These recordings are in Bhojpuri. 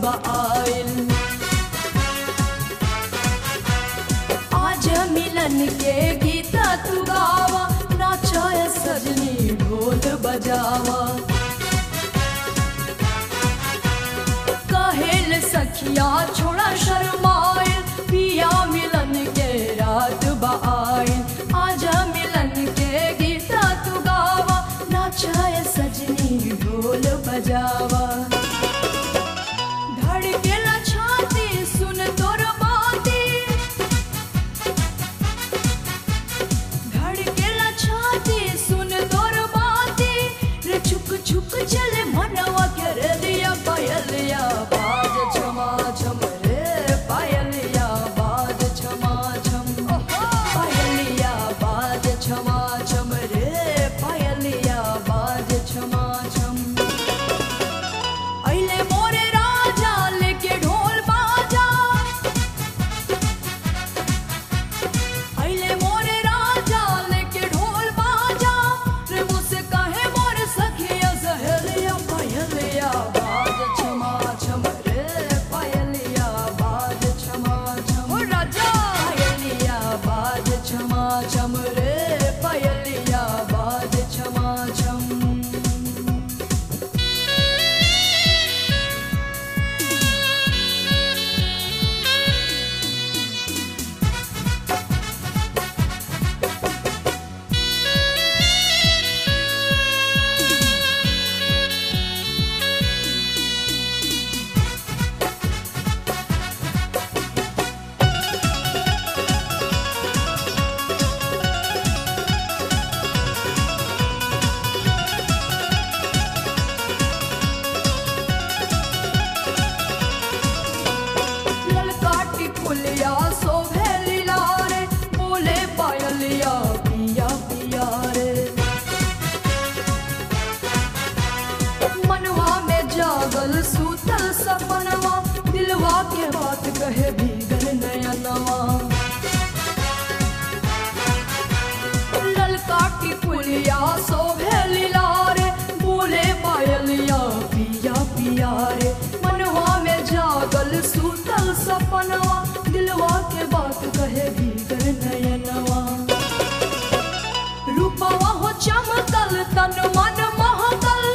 आइल आज मिलन के गीता तू गावा नाचाय सजनी ढोल बजावा कहेल सखिया छोड़ा शर्माइल पिया मिलन के रात बाइल आज मिलन के गीता तू गावा नाचाय सजनी ढोल बजावा धड़केला छाती सुन तोर बाती धड़केला छाती सुन तोर बाती रे छुक छुक चले मनवा के रे दिया पायलिया बाज छमा छम रे पायलिया बाज छमा छम पायलिया बाज छमा छम रे पायलिया बाज छमा छम अइले मोरे राजा लेके ढोल बाजा अइले मोरे राजा लेके ढोल बाजा रे मुझसे कहे मोरे सखिया सहेलिया पायलिया बाज छमा छम रे पायलिया बाज छमा छम ओ राजा पायलिया बाज छमा छम रे पायलिया बाज छमा छम ललकाटी फुलिया शोभे लीला रे बोले पायलिया पिया पिया रे मनवा में जागल सूतल सपनवा दिलवा के बात कहे भीगल नयनवा ललकाटी फुलिया शोभे लीला रे बोले पायलिया पिया पिया रे मनवा में जागल सूतल सपनवा दिलवा के बात कहे भीगर नयनवा रूपवा हो चमकल तन मन महकल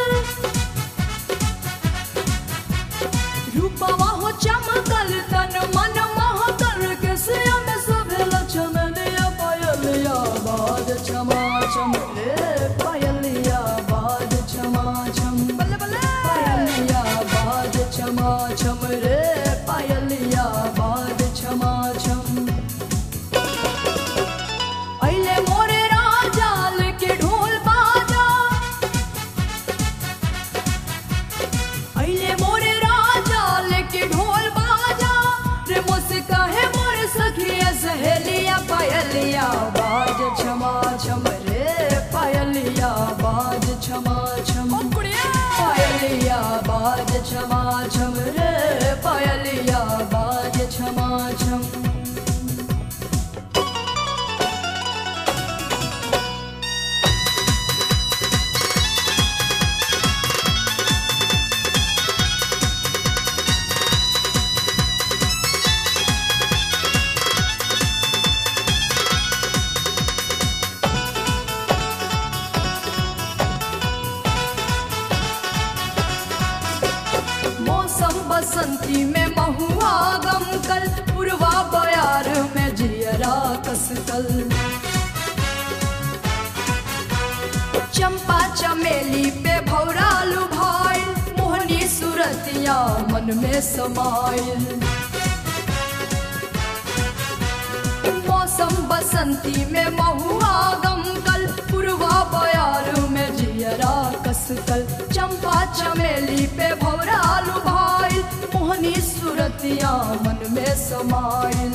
रूपवा हो चमकल तन मन महकल के सिया में सभेल चमनिया पायलिया बाज छमा छम रे पायलिया बाज छमा छम बल्ले बल्ले पायलिया बाज छमा छम रे पायलिया बाज छमा छम अइले मोरे राजा लेके ढोल बाजा अइले मोरे राजा लेके ढोल बाजा रे मुझसे कहे मोरे सखिया सहेलिया पायलिया बाज छमा छम रे पायलिया बाज छमा छम पायलिया बाज छमा छम रे पायलिया बाज छमा छम मौसम बसंती में महुआ गम कल पुरवा बयार में जियरा कसकल चंपा चमेली पे भौरा लुभाइल मोहनी सूरतिया मन में समाइल मौसम बसंती में महुआ गम कल पुरवा बयार में जियरा कसकल चंपा चमेली पे भौरा लुभाइल मोहनी सूरतिया मन में समाइल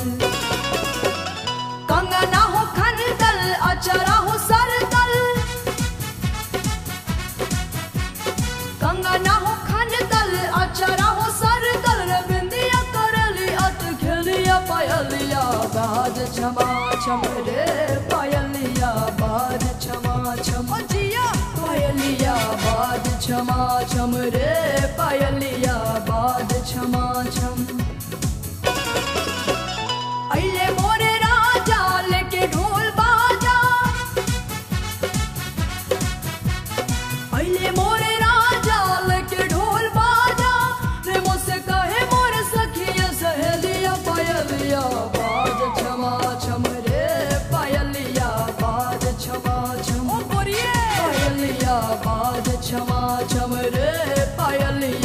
कंगना हो खनदल अचरा हो सरदल कंगना हो खनदल अचरा हो सरदल रे बिंदिया करली अत खेलिया पायलिया बाज छमा छम रे पायलिया बाज छमा छम जिया पायलिया बाज छमा छम छम रे पायलिया बाज क्षमा छम अइले मोरे राजा लेके ढोल बाजा अइले मोरे राजा लेके ढोल बाजा रे मुझसे कहे मोरे सखिया सहेलिया पायलिया बाज क्षमा छम रे पायलिया बाज क्षमा छम पायलिया बाज क्षमा छम रे पायलिया